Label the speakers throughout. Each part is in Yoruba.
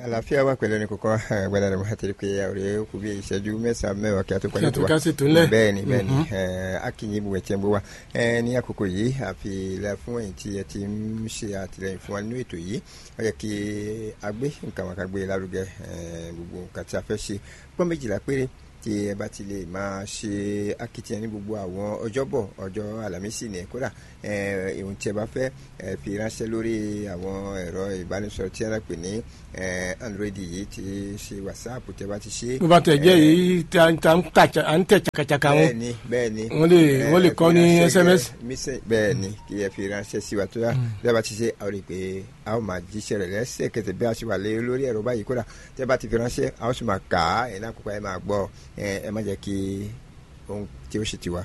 Speaker 1: àlàáfíà wà pẹ̀lú ẹni kọ̀ọ̀kan gbọ́dọ̀ rẹ̀ mọ́ àti pé ọ̀rẹ́ kù bí ìṣẹ́jú mẹ́sàn-án mẹ́wàá kí a tó parí
Speaker 2: Kí a tó kásẹ̀ tó ńlẹ̀.
Speaker 1: bẹ́ẹ̀ ni bẹ́ẹ̀ ni akínyìn ibùgbẹ̀ tí ń bọ̀ wá Eh, ní àkókò yìí àfi ilẹ̀ fún ẹ̀yìn tí ẹ ti ń ṣe àtìlẹyìn fún wa nínú ètò yìí ó yẹ kí a gbé nǹkan wọn ká gbé lárugẹ eh, gbogbo nǹkan tí a fẹ́ ṣe pọ́n méjìlá péré tí ẹ bá ti lè máa ṣe akitiyan ní gbogbo àwọn ọjọ́bọ̀ ọjọ́ àlàmísì ní kódà eh, ohun tí ẹ bá fẹ́ eh, fi ránṣẹ́ lórí àwọn ẹ̀rọ ìbánisọ̀rọ̀ tí a pè ní eh, android yìí ti ṣe whatsapp tí ẹ bá ti ṣe.
Speaker 2: bó bá tẹ̀ jẹ́ yìí tí a ń ta- ń tà- à ń tẹ̀ chakachaka wọn
Speaker 1: bẹ́ẹ̀ni bẹ́ẹ̀ni
Speaker 2: Wọ́n lè-
Speaker 1: Eh,
Speaker 2: wọ́n lè kọ́ ní
Speaker 1: fi ránṣẹ́
Speaker 2: SMS.
Speaker 1: gẹ- mísẹ̀- bẹ́ẹ̀ni kí ẹ fi ránṣẹ́ sí wa tó yá bí a bá ti ṣe a ó rí i pé a ó máa jíṣẹ́ rẹ̀ lẹ́sẹ̀kẹsẹ̀ bí a ṣe wà lé lórí ẹ̀rọ báyìí kódà tí ẹ bá ti fi ránṣẹ́ a ó sì máa kà á ẹ̀ náà kópa ẹ máa gbọ́ ẹ ẹ má jẹ́ kí ohun tí ó ṣe tiwa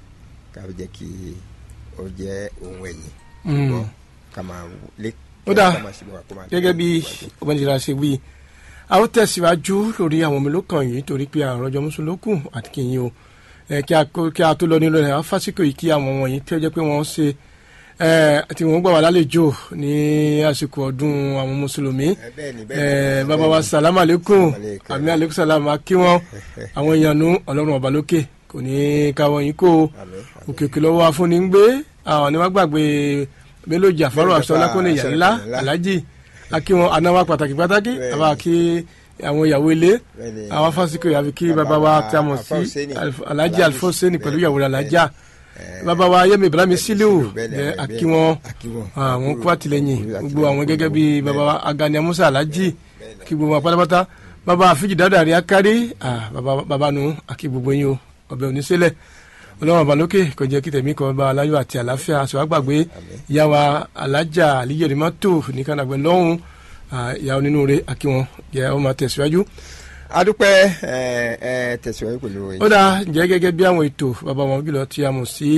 Speaker 1: ká fi jẹ́ kí ó jẹ́ ohun ẹ̀yìn
Speaker 2: Mm.
Speaker 1: gbọ́ ká máa lé
Speaker 2: Ó dáa.
Speaker 1: ká máa ṣe bọ̀ wá kó máa
Speaker 2: gẹ́gẹ́ bí ọmọdéra ṣe wí a ó tẹ̀síwájú lórí àwọn ọmọ olókàn yìí torí pé àrùn ọjọ́ mùsùlùkù àti kìnyìn o Eh, kí a kó- kí a tó lọ nílò rẹ̀ á fásitì yìí kí àwọn wọ̀nyí tí ó jẹ́ pé wọ́n ṣe eh, tí wọ́n gbà wá lálejò ní àsìkò ọdún àwọn mùsùlùmí
Speaker 1: Eh, bẹ́ẹ̀ni
Speaker 2: Eh,
Speaker 1: bẹ́ẹ̀ni
Speaker 2: bàbá wa sàlámù aleykum
Speaker 1: Salamu alaikum.
Speaker 2: àmì aleykum sàlámù akí wọn àwọn èèyàn nu ọlọ́run ọba lókè kò ní í káwọ́ yín kó o
Speaker 1: Àmín, àmín.
Speaker 2: òkè òkè lọ́wọ́ afúnni ń gbé àwọn ni wọ́n gbàgbé Bello Jafaru
Speaker 1: Bello
Speaker 2: aṣọlá kó lè yà
Speaker 1: Jafaru
Speaker 2: ńlá
Speaker 1: Aṣọ́lá.
Speaker 2: alájì akí wọn anáwó pàtàkì pàtàkì
Speaker 1: Bẹ́ẹ̀ni.
Speaker 2: àbá kí àwọn ìyàwó ilé
Speaker 1: Bẹ́ẹ̀ni.
Speaker 2: àwọn fásikò yàfi kí
Speaker 1: Bàbá
Speaker 2: bàbá wa
Speaker 1: wa
Speaker 2: tí a mọ̀
Speaker 1: Alfa
Speaker 2: sí
Speaker 1: Husseini.
Speaker 2: Alf- alájì
Speaker 1: Alhaji.
Speaker 2: alfoseni pẹ̀lú
Speaker 1: Bẹ́ẹ̀ni.
Speaker 2: ìyàwó rẹ̀ alájà
Speaker 1: Eh,
Speaker 2: bàbá wa yẹmi ibrahim siliu
Speaker 1: bẹ́ẹ̀ni,
Speaker 2: jẹ́
Speaker 1: bẹ́ẹ̀ni,
Speaker 2: akí wọn
Speaker 1: akí wọn.
Speaker 2: àwọn kó àtìlẹ́yìn
Speaker 1: Àtìlẹ́yìn
Speaker 2: gbogbo àwọn gẹ́gẹ́ bí
Speaker 1: gbogbo.
Speaker 2: bàbá wa agani amusa alájì
Speaker 1: Bẹ́ẹ̀ni.
Speaker 2: kí gbogbo wa pátápátá bàbá àfíjì dáadáa rí akárí ah, bàbá bàbá nu akí gbogbo yín o ọbẹ̀ oníṣẹ́lẹ̀ ọlọ́run ọba lókè kò jẹ́ kí tẹ̀mí kan bá aláyọ̀ àti àlàáfíà aṣọ àgbàgbé ìyá wa alájà àlíyẹ̀rìmọ́tò ní kànáàgbẹ́ lọ́hùn ah, ìyá onínúure akí wọn jẹ́ ọ máa tẹ̀síwájú.
Speaker 1: adúpẹ́ ẹ ẹ tẹ̀síwájú pẹ̀lú
Speaker 2: ó dáa ǹjẹ́ gẹ́gẹ́ bí àwọn ètò bàbá wọn jùlọ tí a mọ̀ sí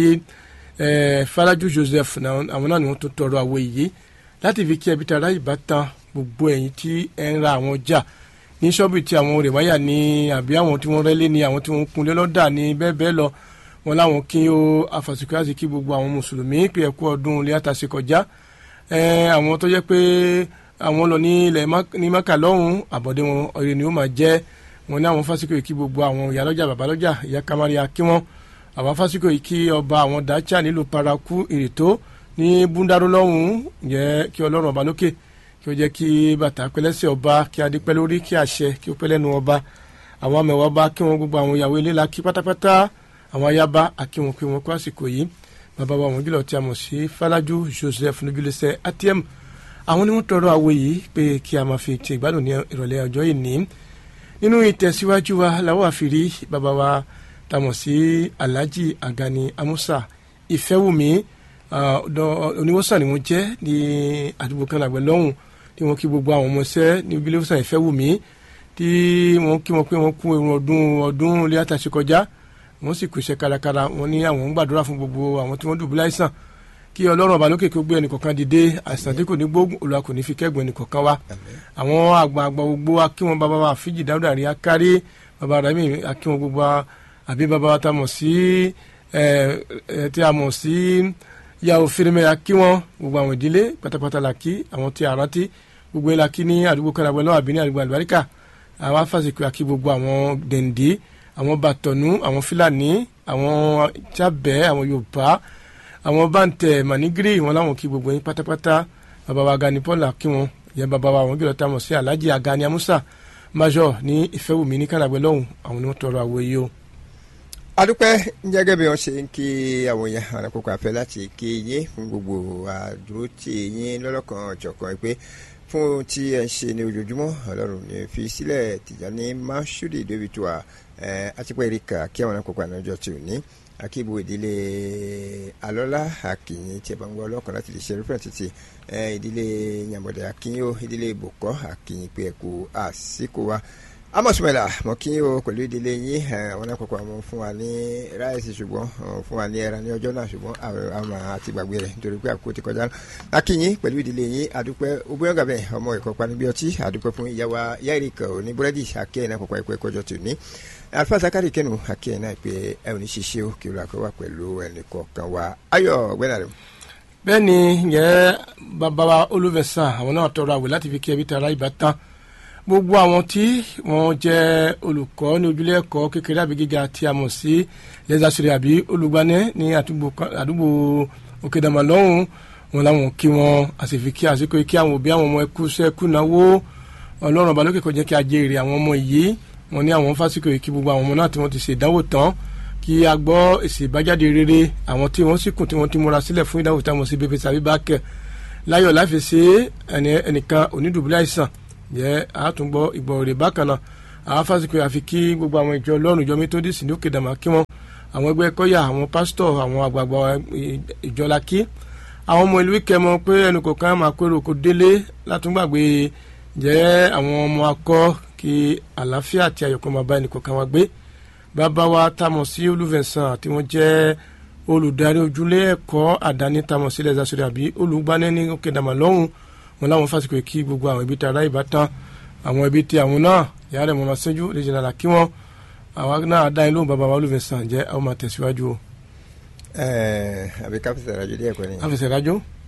Speaker 2: eh, Faraju Joseph náà- àwọn náà ni wọ́n tó tọrọ àwọ̀ èyí láti fi kí ẹbí tara ìbátan gbogbo ẹ̀yin tí ẹ ń ra àwọn ọjà ní ṣọ́ọ̀bù tí àwọn olè wáyà ní àbí àwọn tí wọ́n rẹ́lé ní àwọn tí wọ́n kunlé lọ́dà ní bẹ́ẹ̀ bẹ́ẹ̀ lọ wọn láwọn kí ó afàsìkò láti kí gbogbo àwọn mùsùlùmí pé ẹ̀kú ọdún ilé àtàṣe kọjá Eh, àwọn tó jẹ́ pé àwọn lọ ní ilẹ̀ Mak- ní maka lọ́hùn àbọ̀dé wọn ọ̀rẹ́ ni ó máa jẹ́ wọn ní àwọn fásikò yìí kí gbogbo àwọn ìyálọ́jà babalọ́jà ìyá kamaria kí wọ́n àwọn fásikò yìí kí ọba àwọn dacha nílùú paraku ìrètò ní búndàrú lọ́hùn jẹ́ kí ọlọ́run ọba lókè kí ó jẹ́ kí bàtà pẹ́lẹ́sẹ̀ ọba kí adé pẹ́ lórí kí àṣẹ kí ó pẹ́ lẹ́nu ọba àwọn amẹ̀wà ọba kí wọ́n gbogbo àwọn ìyàwó ilé la kí pátápátá àwọn ayaba àkí wọn kí wọn kó àsìkò yìí bàbá wa àwọn jùlọ tí a mọ̀ sí Falaju Joseph nujulẹsẹ atm àwọn ni wọ́n tọrọ àwọ̀ yìí pé kí a máa fi ti ìgbádùn ní ìrọ̀lẹ́ ọjọ́ yìí ní nínú ìtẹ̀síwájú wa làwọn àfìrí bàbá wa tá a mọ̀ sí Alhaji Agani Amusa Ìfẹ́wùmí ah, ọ̀dọ̀ oníwòsàn ni wọ́n jẹ́ ní àdúgbò kan làgbẹ̀ lọ́hùn tí wọ́n kí gbogbo àwọn ọmọọṣẹ́ ní ilé ìwòsàn Ìfẹ́wùmí tí wọ́n kí wọn pé wọ́n kú irun ọdún ọdún ilé àtàṣe kọjá wọ́n sì kú iṣẹ́ kárakára wọ́n ní àwọn ń gbàdúrà fún gbogbo àwọn tí wọ́n dùbúlẹ̀ àìsàn kí ọlọ́run ọba lókè kí ó gbé ẹnìkọ̀ọ̀kan dìde àìsàn tí kò ní gbógun Olúwa kò ní fi kẹ́gbọ̀n ẹnìkọ̀ọ̀kan wa àwọn àgbààgbà gbogbo wa kí wọn bàbá wa fíjì dáúdà rí akárí bàbá rẹ̀ mi kí wọn gbogbo wa àbí bàbá wa tá a mọ̀ sí ẹ ẹ tí a mọ̀ sí yàwó fèrèmẹ́yà kí wọn gbogbo àwọn ìdílé pátápátá la kí àwọn tí a rántí gbogbo ẹ̀ la kí ní àdúgbò kanagbẹ́ lọ́wọ́ àbí ní àdúgbò àlùbáríkà àwọn afásitì àkí gbogbo àwọn dèndé àwọn bàtọ̀nù àwọn fúlàní àwọn jábẹ́ àwọn yorùbá àwọn bàǹtẹ̀ mànígírì wọn láwọn kí gbogbo yín pátápátá bàbá wa Gani Paul kí wọn ìyẹn bàbá wa àwọn gbọ́dọ̀ tá a mọ̀ sí Alhaji Agani Amusa major ní Ìfẹ́wùmí ní kànáàgbẹ́ lọ́hùn àwọn ni wọ́n tọrọ àwọ̀ yìí o.
Speaker 1: adúpẹ́ gẹ́gẹ́ bí wọ́n ṣe ń kí àwọn èèyàn àwọn àkókò àfẹ́ láti kí yín fún gbogbo àdúró tí yín lọ́lọ́kan ọ̀jọ̀kan pé fún tí ẹ ń ṣe ní ojoojúmọ́ ọlọ́run ní fi sílẹ̀ Tìjàní Mashood David wa àtipẹ́ erika kí àwọn àkókò àná ọjọ́ tí ò ní akíbo ìdílé alọ́lá akínyìn tí ẹ bá ń gbọ́ ọlọ́kan láti lè ṣe rúfẹ́ títì ìdílé yàmọ̀dé akínyìn ó ìdílé bòkọ́ akínyìn pé ẹ̀kú àsìkò wa amọ̀sùmẹ̀là mọ̀ kí o pẹ̀lú ìdílé yín àwọn àkọ́kọ́ àwọn fún wa ní ráìsì ṣùgbọ́n fún wa ní ẹran ní ọjọ́ náà ṣùgbọ́n àwọn àti gbàgbé rẹ̀ nítorí pé àkókò ti kọjá akínyìn pẹ̀lú ìdílé yín àdúpẹ́ ogbóyàn gàbẹ̀ ọmọ ìkọ́pa níbi ọtí àdúpẹ́ fún ìyàwó yáìrìkà òní búrẹ́dì àkẹ́yìn àkọ́kọ́ ẹ̀kọ́ ẹ̀kọ́jọ́ tì ní alfa zakari kẹnu akẹ́yìn náà pé ẹ ò ní ṣiṣẹ́ o kí o lọ́kọ́ wà pẹ̀lú ẹnì kọ̀ọ̀kan wa ayọ̀ gbẹ́nà rẹ̀.
Speaker 2: bẹ́ẹ̀ ni yẹ bàbá wa olùfẹ̀sán àwọn náà tọrọ àwẹ̀ láti fi kí ẹbí tara ìbátan gbogbo àwọn tí wọ́n jẹ́ olùkọ́ ní ojúlé ẹ̀kọ́ kékeré àbí gíga tí a mọ̀ sí lẹ́sàsírí àbí olùgbanẹ́ ní àdúgbò òkèdàmà lọ́hùn wọn làwọn kí wọn àsìfi kí àsìkò kí àwọn òbí àwọn ọmọ ẹkú sẹ́kù náwó ọlọ́run ọba lókè kó jẹ́ kí a jèrè àwọn ọmọ yìí wọn ní àwọn fásitì kò kí gbogbo àwọn ọmọ náà tí wọ́n ti ṣe ìdánwò tán kí a gbọ́ èsì ìbájáde rere àwọn tí wọ́n sì kù tí wọ́n ti múra sílẹ̀ fún ìdánwò táwọn sí bébè tàbí bákẹ́ láyọ̀ láfi ṣe ẹnìkan onídùbúlẹ̀ àìsàn jẹ́ àtúngbọ́ ìgbọ̀ rẹ̀ bákan náà àwọn fásitì àfi kí gbogbo àwọn ìjọ ọlọ́run ìjọ métódìsì ní òkè dàmà kí wọ́n àwọn ẹgbẹ́ kọ́yà àwọn pásítọ̀ àwọn àgbààgbà ìjọ la kí àwọn ọmọ ìlú kẹmọ pé ẹnu kọ̀ọ̀kan máa kó èrò kó délé látúngbàgbé jẹ́ àwọn ọmọ akọ kí àlàáfíà àti ayọ̀kọ́ máa bá ẹnì kọ̀ọ̀kan wa gbé bàbá wa tamọ̀ sí olùfẹ̀sán tí wọ́n jẹ́ olùdarí ojúlé ẹ̀kọ́ àdáni tamọ̀ sílẹ̀ zasore àbí olùgbani ní òkè dàmà lọ́hùn wọn láwọn fásitì kí gbogbo àwọn ibi tí ara ìbátan àwọn ibi tí àwọn náà ìyá rẹ̀ mọ̀mọ́ sẹ́jú lè jìnnà là kí wọ́n àwa náà dá inú bàbá wa olùfẹ̀sán jẹ́ àwọn máa tẹ̀síwájú o.
Speaker 1: ẹẹ àbí káfíńsì ìrajú díẹ̀ kọ́ni.
Speaker 2: káfíńsì ìrajú.